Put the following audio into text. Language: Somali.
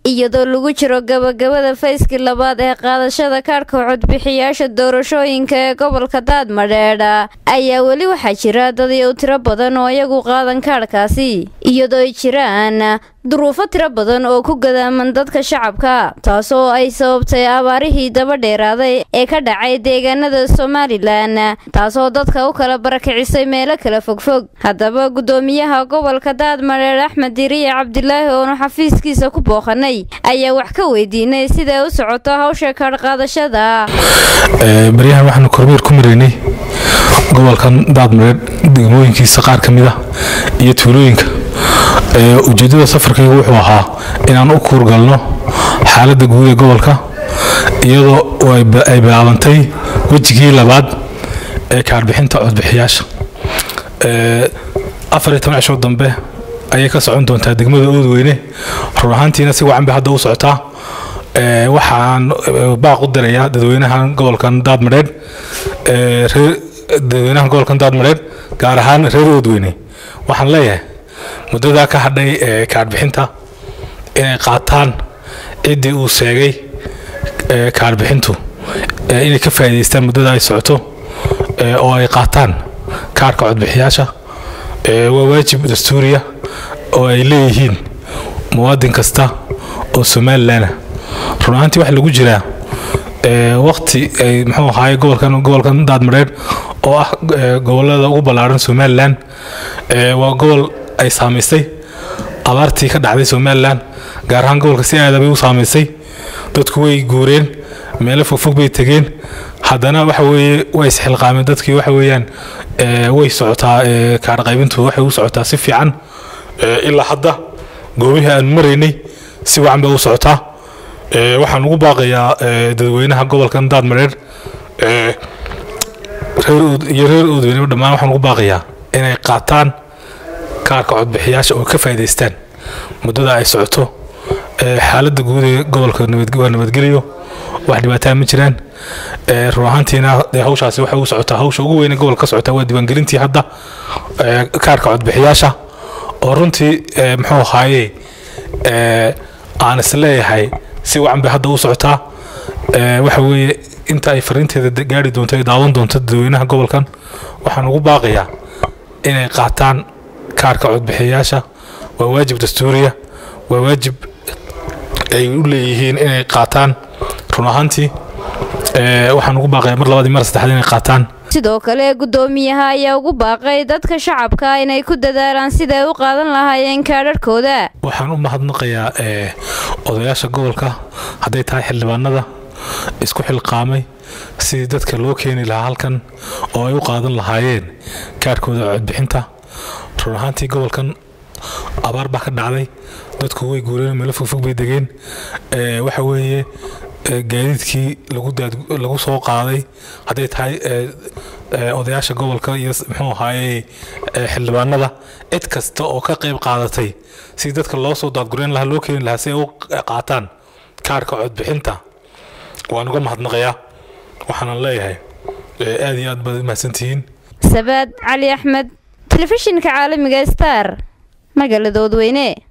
iyadoo lagu jiro gabagabada fayskii labaad ee qaadashada kaadhka codbixiyaasha doorashooyinka ee gobolka daadmadheedha ayaa weli waxaa jira dad u tiro badan oo iyagu qaadan kaadhkaasi iyadoo ay jiraan duruufo tiro badan oo ku gadaaman dadka shacabka taasoo ay sababtay abaarihii daba dheeraaday ee ka dhacay deegaanada somalilan taasoo dadka u kala barakicisay meelo kala fogfog haddaba gudoomiyaha gobolka daadmadheedh axmed diriye cabdilaahi oonu xafiiskiisa ku booqanay ayaa wax ka weydiinay siday u socoto hawsha kaadhqaadashada baryahan waxaanu kormeer ku maraynay gobolkan daadmadheedh degmooyinkiisa qaar ka mid a iyo tuulooyinka ujeeddada safarkaygu wuxuu ahaa inaan u kuurgalno xaaladda guud ee gobolka iyadoo ay bilaabantay wejigii labaad ee kaadhbixinta codbixiyaasha afar iyo toban cisho dambe ayay ka socon doontaa degmada oodweyne run ahaantiina si wacan bay hadda u socotaa waxaan baaq u dirayaa dadweynahan gobolkan daadmadheedh dadweynahan gobolkan daadmadheedh gaar ahaan reer oodweyne waxaan leeyahay muddadaa ka hadhay ee kaadhbixinta inay qaataan ciddii uu sheegay kaadhbixintu inay ka faa'iidaystaan muddada ay socoto oo ay qaataan kaarhka codbixiyaasha waa waajib dastuuriya oo ay leeyihiin muwaadin kasta oo somalilanah run ahaantii waxaa lagu jiraa waqti ay muxuu ahaaye gobolkan gobolkan daadmadheedh oo ah gobolada ugu ballaaran somalilan waa gobol ay saamaysay abaartii ka dhacday somalilan gaar ahaan gobolka si aada bay u saamaysay dadku way guureen meelo fogfog bay tegeen haddana waxa weeye way isxilqaameen dadkii waxa weeyaan way socotaa kaadhaqaybintu waxay u socotaa si fiican ilaa hadda goobihii aan maraynay si wacan bay u socotaa waxaan ugu baaqayaa dadweynaha gobolkan daadmadheedh iyo reer oodweyneba dhammaan waxaan ugu baaqayaa inay qaataan kaarka codbixiyaasha oo ka faa'idaystaan muddada ay socoto xaaladda guud ee gobolka waa nabadgeliyo wax dhibaataa ma jiraan run ahaantiina hawshaasi waxay u socotaa hawsha ugu weyn ee gobolka ka socotaa waa diiwaangelintii hadda kaarka codbixiyaasha oo runtii muxuu ahaaye aan is leeyahay si wacan bay hadda u socotaa waxa weeye inta ay fariinteeda gaari doonto ay daawan doonto dadweynaha gobolkan waxaan ugu baaqayaa inay qaataan kaarka codbixiyayaasha waa waajib dastuuriya waa waajib ay u leeyihiin inay qaataan run ahaantii waxaan ugu baaqayaa mar labaad iyo mar saddexaad inay qaataan sidoo kale gudoomiyaha ayaa ugu baaqay dadka shacabka inay ku dadaalaan siday u qaadan lahaayeen kaadharhkooda waxaan u mahadnaqayaa odayaasha gobolka hadday tahay xildhibaanada isku xilqaamay sidii dadka loo keeni lahaa halkan oo ay u qaadan lahaayeen kaarhkooda codbixinta run ahaantii gobolkan abaar baa ka dhacday dadku way guureen meelo fogfog bay degeen waxa weeye gaadiidkii lagu soo qaaday hadday tahay odayaasha gobolka iyo muxuu ahaaye xildhibaanada cid kasta oo ka qayb qaadatay si dadka loo soo daadgurayn lahaa loo keeni lahaa si ay u qaataan kaarka codbixinta waan uga mahadnaqayaa waxaanan leeyahay aad iyo aad baad mahadsantihiin sabaad cali axmed telefishinka caalamiga star magaalada odweyne